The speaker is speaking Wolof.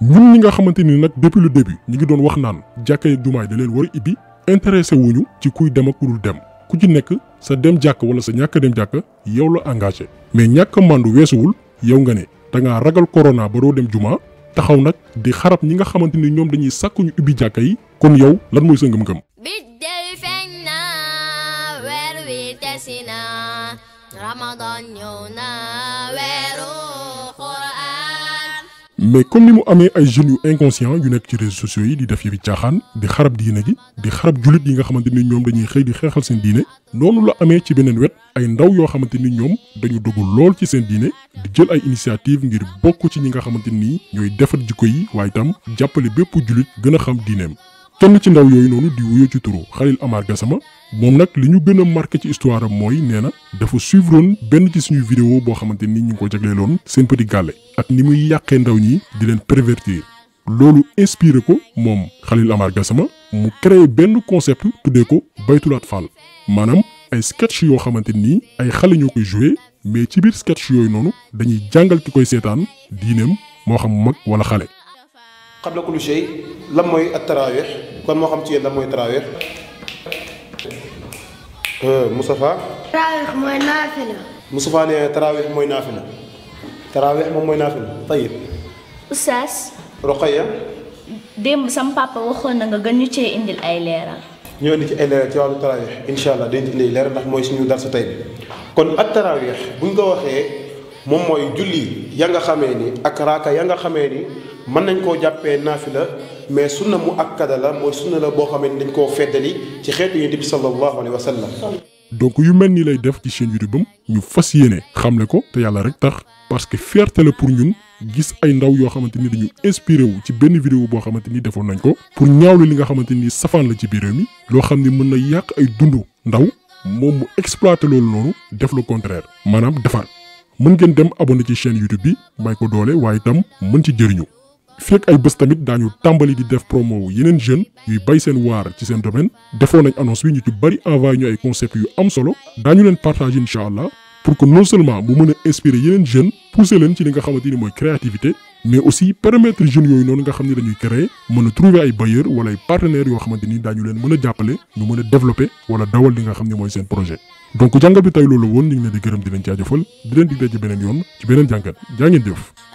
ñun ñi nga xamante ni nag depuis le début ñu ngi doon wax naan jàkka yeeg jumaay da leen war a ibbi intéressé wuñu ci kuy dem ak ku dul dem ku ci nekk sa dem jàkk wala sa ñàkk dem jàkk yow la engagé mais ñàkk mandu weesuwul yow nga ne da ngaa ragal corona ba doo dem juma taxaw nag di xarab ñi nga xamante ni ñoom dañuy sàkku ñu ubbi jàkka yi kon yow lan mooy sa ngëm-ngëm. biddéew feeñ na weer wi tesi na ramadan ñëw na weeru quraan mais comme ni mu amee ay jeunes yu inconscient yu nekk ci réseaux sociaux yi di def yëfi caaxaan di xarab diine gi di xarab jullit yi nga xamante ni ñoom dañuy xëy di xeexal seen diine noonu la amee ci beneen wet ay ndaw yoo xamante ni ñoom dañu dugg lool ci seen diine di jël ay initiative ngir bokk ci ñi nga xamante ni ñooy defar jikko yi waaye itam jàppale bépp jullit gën a xam diineem kenn ci ndaw yooyu noonu di wuyoo ci turu Khalil Amar Gassama moom nag li ñu gën a marqué ci histoire am mooy nee na dafa suivroon benn ci suñu vidéo boo xamante ni ñu ngi ko jagleeloon seen petit gàlle ak ni muy yàqee ndaw ñi di leen pervertir loolu inspiré ko moom Khalil Amar Gassama mu créé benn concept tuddee ko baytulaat fall maanaam ay sketch yoo xamante ni ay xale ñoo koy joué mais ci biir sketch yooyu noonu dañuy jàngal ki koy seetaan diineem moo xam mag wala xale. qabla kulli shay lan mooy at taraawix kon moo xam ci yéen lan mooy taraawix Moustapha taraawix mooy naafila Moustapha nee taraawix mooy naafila taraawix moom mooy naafila tayib Oustaz Roqaya démb sam papa waxoon na nga gën ñu cee indil ay leeral ñoo indi ci ay leeral ci wàllu taraawix incha allah dañ ci indi ay leeral ndax mooy suñu darsu tey bi kon at taraawix buñ ko waxee moom mooy julli ya nga xamee ni ak raaka ya nga xamee ni mën nañ koo jàppee naafila mais sunna mu akkada la mooy sunna la boo xamee ni dañ koo feddali ci xeetu yonent bi sallallahu alayhi wa sallam donc yu mel nii lay def ci chaîne YouTube am ñu fas yéene xamle ko te yàlla rek tax parce que fierté la pour ñun gis ay ndaw yoo xamante ni dañu inspiré wu ci benn vidéo boo xamante ni defoon nañ ko pour ñaawlu li nga xamante ni safaan la ci biir réew mi loo xam ni mën na yàq ay dundu ndaw moom mu exploité loolu noonu def le contraire maanaam defar mën ngeen dem abonné ci chaîne YouTube bi may ko doole waaye itam mën ci jëriñu fekk ay bés tamit daañu tàmbali di def promo wu yeneen jeunes yuy bay seen waar ci seen domaine defoon nañ annonce bi ñu ci bari envoyé ñu ay concepts yu am solo daañu leen partager incha allah pour que non seulement mu mën a inspirer yeneen jeunes pousser leen ci li nga xamante ni mooy créativité mais aussi permettre jeunes yooyu noonu nga xam ne dañuy créer mën a trouver ay bailleurs wala ay partenaires yoo xamante ni daañu leen mën a jàppale ñu mën a développer wala dawal li nga xam ne mooy seen projet. donc jàngat bi tey loolu woon ñu ngi leen di gërëm di leen jaajëfal di leen dig daje beneen yoon ci beneen jàngat jaa ngeen jëf.